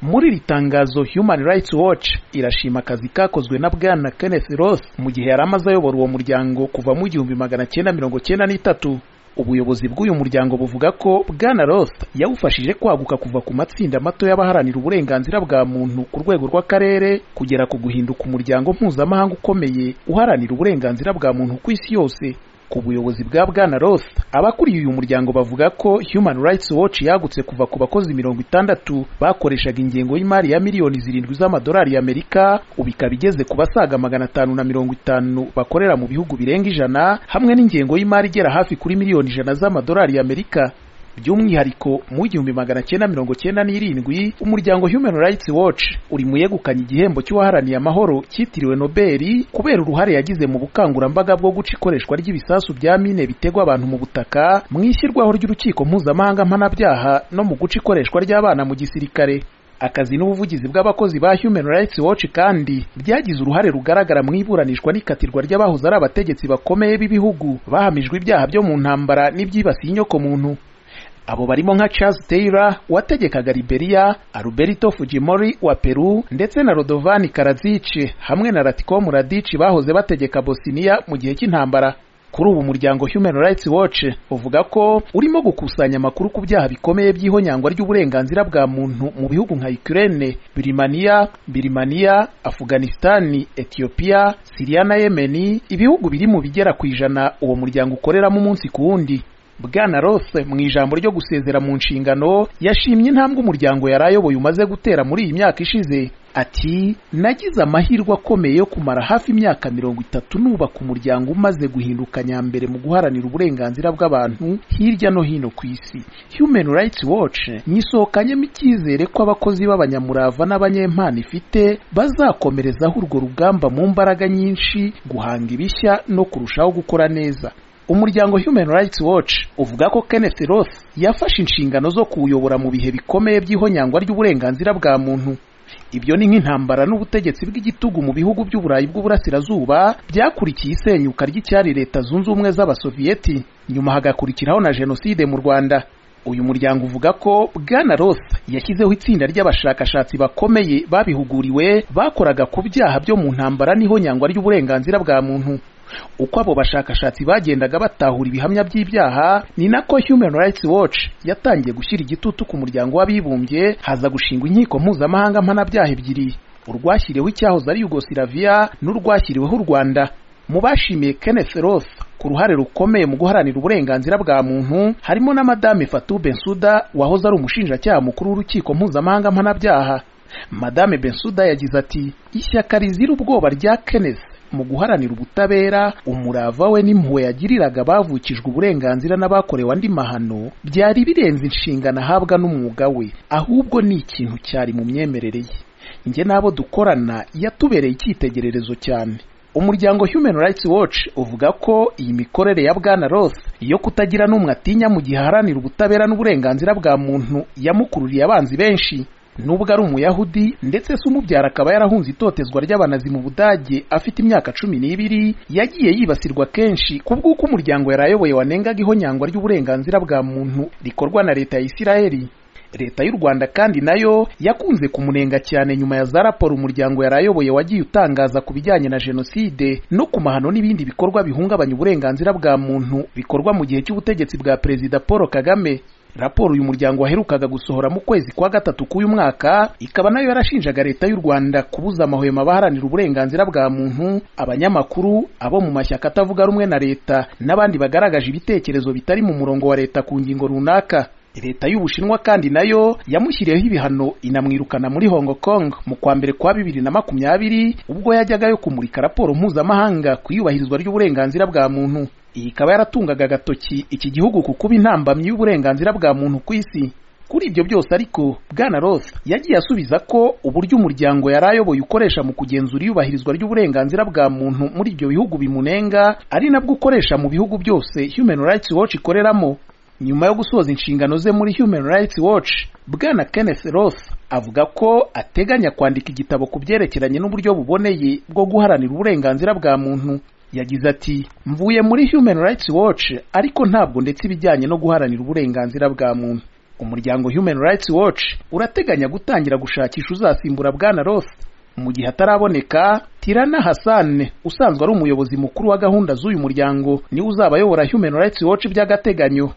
muri iri tangazo human rights watch irashima akazi kakozwe na bwana kenneth ross mu gihe yari amaze ayobora uwo muryango kuva mu igihumbi magana cyenda mirongo cyenda n'itatu ubuyobozi bw'uyu muryango buvuga ko bwana ross yawufashije kwaguka kuva ku matsinda mato y'abaharanira uburenganzira bwa muntu ku rwego rw'akarere kugera ku guhinduka umuryango mpuzamahanga ukomeye uharanira uburenganzira bwa muntu ku isi yose ku buyobozi bwa bwana ross abakuriye uyu muryango bavuga ko human rights watch yagutse kuva ku bakozi mirongo itandatu bakoreshaga ingengo y'imari ya miliyoni zirindwi z'amadolari y'amerika ubu ikaba igeze ku basaga magana atanu na mirongo itanu bakorera mu bihugu birenga ijana hamwe n'ingengo y'imari igera hafi kuri miliyoni ijana z'amadolari y'amerika by'umwihariko mu igihumbi magana cyenda mirongo cyenda n'irindwi umuryango human rights watch uri mu yegukanye igihembo cy'uwaharaniye amahoro cyitiriwe nobeli kubera uruhare yagize mu bukangurambaga bwo guca ikoreshwa ry'ibisasu bya mine bitegwa abantu mu butaka mu ishyirwaho ry'urukiko mpuzamahanga mpanabyaha no mu guca ikoreshwa ry'abana mu gisirikare akazi n'ubuvugizi bw'abakozi ba human rights watch kandi byagize uruhare rugaragara mu iburanishwa n'ikatirwa ry'abahoze ari abategetsi bakomeye b'ibihugu bahamijwe ibyaha byo mu ntambara n'ibyibasiye inyoko muntu abo barimo nka Charles Taylor wategekaga Liberia, Alberto Fujimori wa Peru ndetse na Radovan Karadzic hamwe na Ratko Mladic bahoze bategeka Bosnia mu gihe cy'intambara. Kuri ubu umuryango Human Rights Watch uvuga ko urimo gukusanya amakuru ku byaha bikomeye by'ihonyangwa ry'uburenganzira bwa muntu mu bihugu nka Ukraine, Birimaniya, Birimaniya, Afghanistan, Ethiopia, Syria na Yemen, ibihugu biri mu bigera ku ijana uwo muryango ukoreramo umunsi ku wundi. Bwana Ross mu ijambo ryo gusezera mu nshingano yashimye intambwe umuryango yari ayoboye umaze gutera muri iyi myaka ishize ati nagize amahirwe akomeye yo kumara hafi imyaka mirongo itatu nubaka umuryango umaze guhinduka nyambere mu guharanira uburenganzira bw'abantu hirya no hino ku isi Human Rights Watch nyisohokanyemo icyizere ko abakozi b'abanyamurava n'abanyempano ifite bazakomerezaho urwo rugamba mu mbaraga nyinshi guhanga ibishya no kurushaho gukora neza umuryango human rights watch uvuga ko kenneth ross yafashe inshingano zo kuwuyobora mu bihe bikomeye by'ihonyangwa ry'uburenganzira bwa muntu ibyo ni nk'intambara n'ubutegetsi bw'igitugu mu bihugu by'uburayi bw'uburasirazuba byakurikiye isenyuka ry'icyari leta zunze ubumwe z'abasoviyeti nyuma hagakurikiraho na jenoside mu rwanda uyu muryango uvuga ko bwana ross yashyizeho itsinda ry'abashakashatsi bakomeye babihuguriwe bakoraga ku byaha byo mu ntambara n'ihonyangwa ry'uburenganzira bwa muntu uko abo bashakashatsi bagendaga batahura ibihamya by'ibyaha ni nako human rights watch yatangiye gushyira igitutu ku muryango w'abibumbye haza gushingwa inkiko mpuzamahanga mpanabyaha ebyiri urwashyiriweho icyahoze ari yugosilaviya n'urwashyiriweho u rwanda mu bashimiye kenneth ross ku ruhare rukomeye mu guharanira uburenganzira bwa muntu harimo na madame fatou bensuda wahoze ari umushinjacyaha mukuru w'urukiko mpuzamahanga mpanabyaha madame bensuda yagize ati ishyaka rizira ubwoba rya kenneth mu guharanira ubutabera umurava we n'impuhwe yagiriraga bavukijwe uburenganzira n'abakorewe andi mahano byari birenze inshingano ahabwa n'umwuga we ahubwo ni ikintu cyari mu myemerere ye njye n'abo dukorana yatubereye icyitegererezo cyane umuryango human rights watch uvuga ko iyi mikorere ya bwana ross yo kutagira n'umwe atinya mu gihe aharanira ubutabera n'uburenganzira bwa muntu yamukururiye abanzi benshi nubwo ari umuyahudi ndetse se umubyara akaba yarahunze itotezwa ry'abanazi mu budage afite imyaka cumi n'ibiri yagiye yibasirwa kenshi ku bw'uko umuryango yari ayoboye wanengaga ihonyangwa ry'uburenganzira bwa muntu rikorwa na leta ya isirayeli leta y'u rwanda kandi nayo yakunze kumunenga cyane nyuma ya za raporo umuryango yari ayoboye wagiye utangaza ku bijyanye na jenoside no ku mahano n'ibindi bikorwa bihungabanya uburenganzira bwa muntu bikorwa mu gihe cy'ubutegetsi bwa perezida paul kagame raporo uyu muryango waherukaga gusohora mu kwezi kwa gatatu k'uyu mwaka ikaba nayo yarashinjaga leta y'u rwanda kubuza amahwemo abaharanira uburenganzira bwa muntu abanyamakuru abo mu mashyaka atavuga rumwe na leta n'abandi bagaragaje ibitekerezo bitari mu murongo wa leta ku ngingo runaka leta y'ubushinwa kandi nayo yamushyiriyeho ibihano inamwirukana muri hong kong mu kwa mbere kwa bibiri na makumyabiri ubwo yajyagayo kumurika raporo mpuzamahanga ku iyubahirizwa ry'uburenganzira bwa muntu iyi ikaba yaratungaga agatoki iki gihugu ku kuba intambamyi y'uburenganzira bwa muntu ku isi kuri ibyo byose ariko bwana ross yagiye asubiza ko uburyo umuryango yari ayoboye ukoresha mu kugenzura iyubahirizwa ry'uburenganzira bwa muntu muri ibyo bihugu bimunenga ari nabwo ukoresha mu bihugu byose human rights watch ikoreramo nyuma yo gusoza inshingano ze muri human rights watch bwana kenneth ross avuga ko ateganya kwandika igitabo ku byerekeranye n'uburyo buboneye bwo guharanira uburenganzira bwa muntu yagize ati mvuye muri human rights watch ariko ntabwo ndetse ibijyanye no guharanira uburenganzira bwa muntu umuryango human rights watch urateganya gutangira gushakisha uzasimbura bwana ross mu gihe ataraboneka tirana hassan usanzwe ari umuyobozi mukuru wa gahunda z'uyu muryango niwe uzaba ayobora human rights watch by'agateganyo